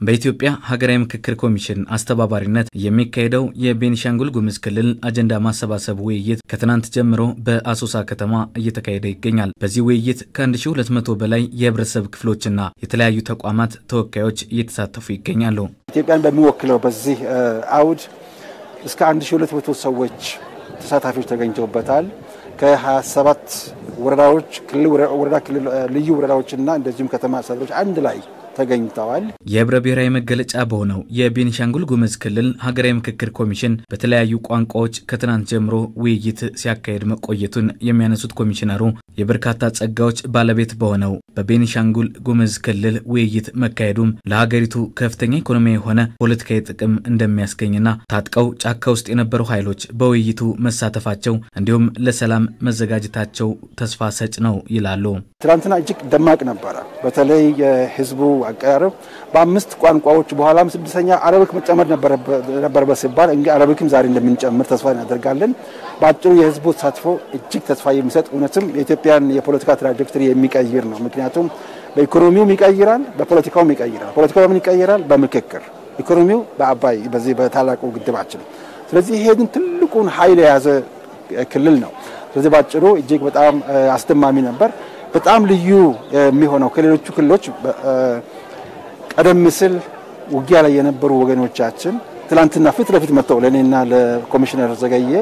በኢትዮጵያ ሀገራዊ ምክክር ኮሚሽን አስተባባሪነት የሚካሄደው የቤኒሻንጉል ጉሙዝ ክልል አጀንዳ ማሰባሰብ ውይይት ከትናንት ጀምሮ በአሶሳ ከተማ እየተካሄደ ይገኛል። በዚህ ውይይት ከ1200 በላይ የህብረተሰብ ክፍሎችና የተለያዩ ተቋማት ተወካዮች እየተሳተፉ ይገኛሉ። ኢትዮጵያን በሚወክለው በዚህ አውድ እስከ 1200 ሰዎች ተሳታፊዎች ተገኝተውበታል። ከ27 ወረዳዎች ወረዳ ክልል ልዩ ወረዳዎችና እንደዚሁም ከተማ አስተዳደሮች አንድ ላይ ተገኝተዋል። የህብረ ብሔራዊ መገለጫ በሆነው የቤኒሻንጉል ጉሙዝ ክልል ሀገራዊ ምክክር ኮሚሽን በተለያዩ ቋንቋዎች ከትናንት ጀምሮ ውይይት ሲያካሄድ መቆየቱን የሚያነሱት ኮሚሽነሩ የበርካታ ጸጋዎች ባለቤት በሆነው በቤኒሻንጉል ጉሙዝ ክልል ውይይት መካሄዱም ለሀገሪቱ ከፍተኛ ኢኮኖሚያዊ የሆነ ፖለቲካዊ ጥቅም እንደሚያስገኝና ታጥቀው ጫካ ውስጥ የነበሩ ኃይሎች በውይይቱ መሳተፋቸው እንዲሁም ለሰላም መዘጋጀታቸው ተስፋ ሰጭ ነው ይላሉ። ትናንትና እጅግ ደማቅ ነበረ። በተለይ የህዝቡ አቀራረብ በአምስት ቋንቋዎች በኋላም ስድስተኛ አረብክ መጨመር ነበረበት ሲባል እንግዲህ አረብክም ዛሬ እንደምንጨምር ተስፋ እናደርጋለን። በአጭሩ የህዝቡ ተሳትፎ እጅግ ተስፋ የሚሰጥ እውነትም የኢትዮጵያን የፖለቲካ ትራጀክተሪ የሚቀይር ነው። ምክንያቱም በኢኮኖሚውም ይቀይራል፣ በፖለቲካውም ይቀይራል። ፖለቲካው በምን ይቀይራል? በምክክር ኢኮኖሚው በአባይ በዚህ በታላቁ ግድባችን። ስለዚህ ይሄን ትልቁን ኃይል የያዘ ክልል ነው። ስለዚህ በአጭሩ እጅግ በጣም አስደማሚ ነበር። በጣም ልዩ የሚሆነው ከሌሎቹ ክልሎች ቀደም ሲል ውጊያ ላይ የነበሩ ወገኖቻችን ትላንትና ፊት ለፊት መጥተው ለእኔና ለኮሚሽነር ዘገየ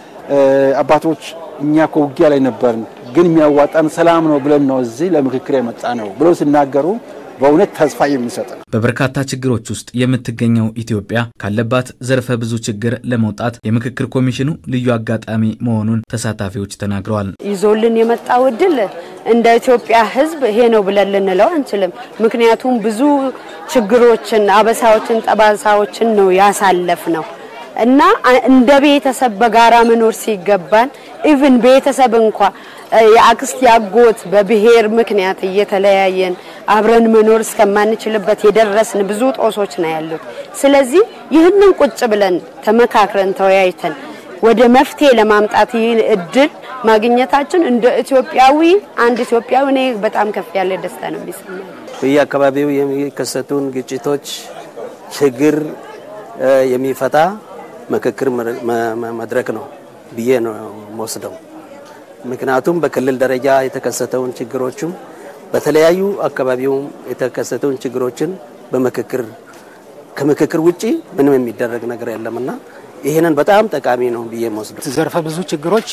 አባቶች እኛ እኮ ውጊያ ላይ ነበርን፣ ግን የሚያዋጣን ሰላም ነው ብለን ነው እዚህ ለምክክር የመጣ ነው ብለው ሲናገሩ በእውነት ተስፋ የሚሰጥ ነው። በበርካታ ችግሮች ውስጥ የምትገኘው ኢትዮጵያ ካለባት ዘርፈ ብዙ ችግር ለመውጣት የምክክር ኮሚሽኑ ልዩ አጋጣሚ መሆኑን ተሳታፊዎች ተናግረዋል። ይዞልን የመጣው እድል እንደ ኢትዮጵያ ሕዝብ ይሄ ነው ብለን ልንለው አንችልም። ምክንያቱም ብዙ ችግሮችን፣ አበሳዎችን፣ ጠባሳዎችን ነው ያሳለፍ ነው እና እንደ ቤተሰብ በጋራ መኖር ሲገባን ኢቭን ቤተሰብ እንኳ የአክስት ያጎት በብሔር ምክንያት እየተለያየን አብረን መኖር እስከማንችልበት የደረስን ብዙ ጦሶች ነው ያሉት። ስለዚህ ይህንን ቁጭ ብለን ተመካክረን ተወያይተን ወደ መፍትሄ ለማምጣት ይህን እድል ማግኘታችን እንደ ኢትዮጵያዊ አንድ ኢትዮጵያዊ እኔ በጣም ከፍ ያለ ደስታ ነው የሚሰማኝ። በየአካባቢው የሚከሰቱን ግጭቶች ችግር የሚፈታ ምክክር መድረክ ነው ብዬ ነው የምወስደው። ምክንያቱም በክልል ደረጃ የተከሰተውን ችግሮችም በተለያዩ አካባቢውም የተከሰተውን ችግሮችን በምክክር ከምክክር ውጪ ምንም የሚደረግ ነገር የለምና ይህንን በጣም ጠቃሚ ነው ብዬ መወስደው። ዘርፈ ብዙ ችግሮች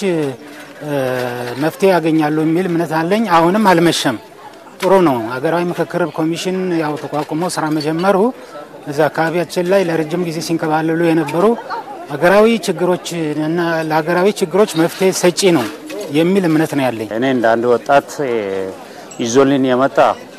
መፍትሄ ያገኛሉ የሚል እምነት አለኝ። አሁንም አልመሸም። ጥሩ ነው። ሀገራዊ ምክክር ኮሚሽን ያው ተቋቁሞ ስራ መጀመሩ እዛ አካባቢያችን ላይ ለረጅም ጊዜ ሲንከባለሉ የነበሩ ሀገራዊ ችግሮች እና ለሀገራዊ ችግሮች መፍትሄ ሰጪ ነው የሚል እምነት ነው ያለኝ። እኔ እንደ አንድ ወጣት ይዞልን የመጣ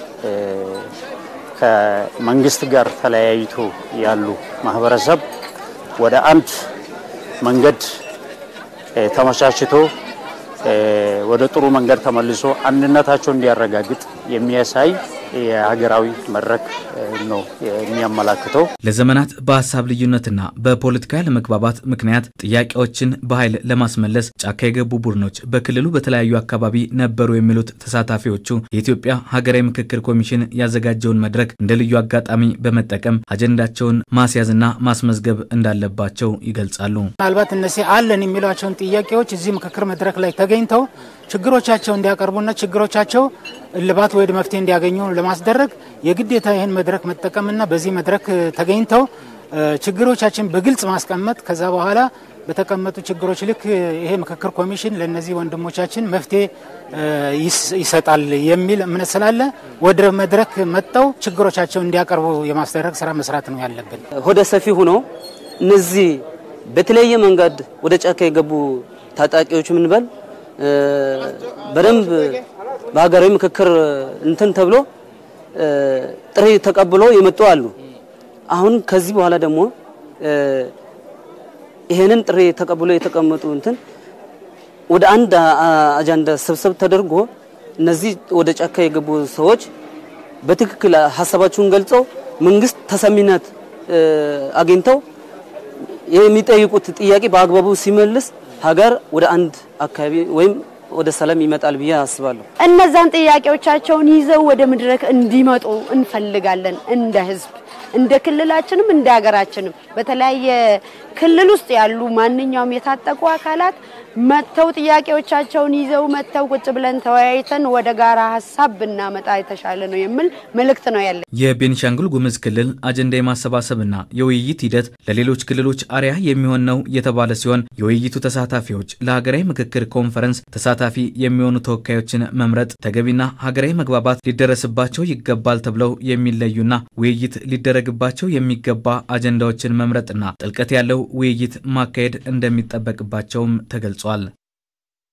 ከመንግስት ጋር ተለያይቶ ያሉ ማህበረሰብ ወደ አንድ መንገድ ተመቻችቶ ወደ ጥሩ መንገድ ተመልሶ አንድነታቸው እንዲያረጋግጥ የሚያሳይ የሀገራዊ መድረክ ነው የሚያመላክተው። ለዘመናት በሀሳብ ልዩነትና በፖለቲካ ያለመግባባት ምክንያት ጥያቄዎችን በኃይል ለማስመለስ ጫካ የገቡ ቡድኖች በክልሉ በተለያዩ አካባቢ ነበሩ የሚሉት ተሳታፊዎቹ የኢትዮጵያ ሀገራዊ ምክክር ኮሚሽን ያዘጋጀውን መድረክ እንደ ልዩ አጋጣሚ በመጠቀም አጀንዳቸውን ማስያዝና ማስመዝገብ እንዳለባቸው ይገልጻሉ። ምናልባት እነዚህ አለን የሚሏቸውን ጥያቄዎች እዚህ ምክክር መድረክ ላይ ተገኝተው ችግሮቻቸው እንዲያቀርቡና ችግሮቻቸው እልባት ወደ መፍትሄ እንዲያገኙ ለማስደረግ የግዴታ ይህን መድረክ መጠቀምና በዚህ መድረክ ተገኝተው ችግሮቻችን በግልጽ ማስቀመጥ ከዛ በኋላ በተቀመጡ ችግሮች ልክ ይሄ ምክክር ኮሚሽን ለእነዚህ ወንድሞቻችን መፍትሄ ይሰጣል የሚል እምነት ስላለ ወደ መድረክ መጥተው ችግሮቻቸው እንዲያቀርቡ የማስደረግ ስራ መስራት ነው ያለብን። ሆደ ሰፊ ሆኖ እነዚህ በተለያየ መንገድ ወደ ጫካ የገቡ ታጣቂዎች ምንበል በደንብ በሀገራዊ ምክክር እንትን ተብሎ ጥሪ ተቀብሎ የመጡ አሉ። አሁን ከዚህ በኋላ ደግሞ ይሄንን ጥሪ ተቀብሎ የተቀመጡ እንትን ወደ አንድ አጀንዳ ስብሰብ ተደርጎ እነዚህ ወደ ጫካ የገቡ ሰዎች በትክክል ሀሳባቸውን ገልጸው መንግስት ተሰሚነት አግኝተው የሚጠይቁት ጥያቄ በአግባቡ ሲመልስ ሀገር ወደ አንድ አካባቢ ወይም ወደ ሰላም ይመጣል ብዬ አስባለሁ። እነዛን ጥያቄዎቻቸውን ይዘው ወደ መድረክ እንዲመጡ እንፈልጋለን እንደ ህዝብ። እንደ ክልላችንም እንደ ሀገራችንም በተለያየ ክልል ውስጥ ያሉ ማንኛውም የታጠቁ አካላት መጥተው ጥያቄዎቻቸውን ይዘው መጥተው ቁጭ ብለን ተወያይተን ወደ ጋራ ሀሳብ ብናመጣ የተሻለ ነው የሚል መልእክት ነው ያለ። የቤኒሻንጉል ጉሙዝ ክልል አጀንዳ የማሰባሰብና የውይይት ሂደት ለሌሎች ክልሎች አርአያ የሚሆን ነው የተባለ ሲሆን የውይይቱ ተሳታፊዎች ለሀገራዊ ምክክር ኮንፈረንስ ተሳታፊ የሚሆኑ ተወካዮችን መምረጥ ተገቢና ሀገራዊ መግባባት ሊደረስባቸው ይገባል ተብለው የሚለዩና ውይይት ሊደረግባቸው የሚገባ አጀንዳዎችን መምረጥና ጥልቀት ያለው ውይይት ማካሄድ እንደሚጠበቅባቸውም ተገልጿል።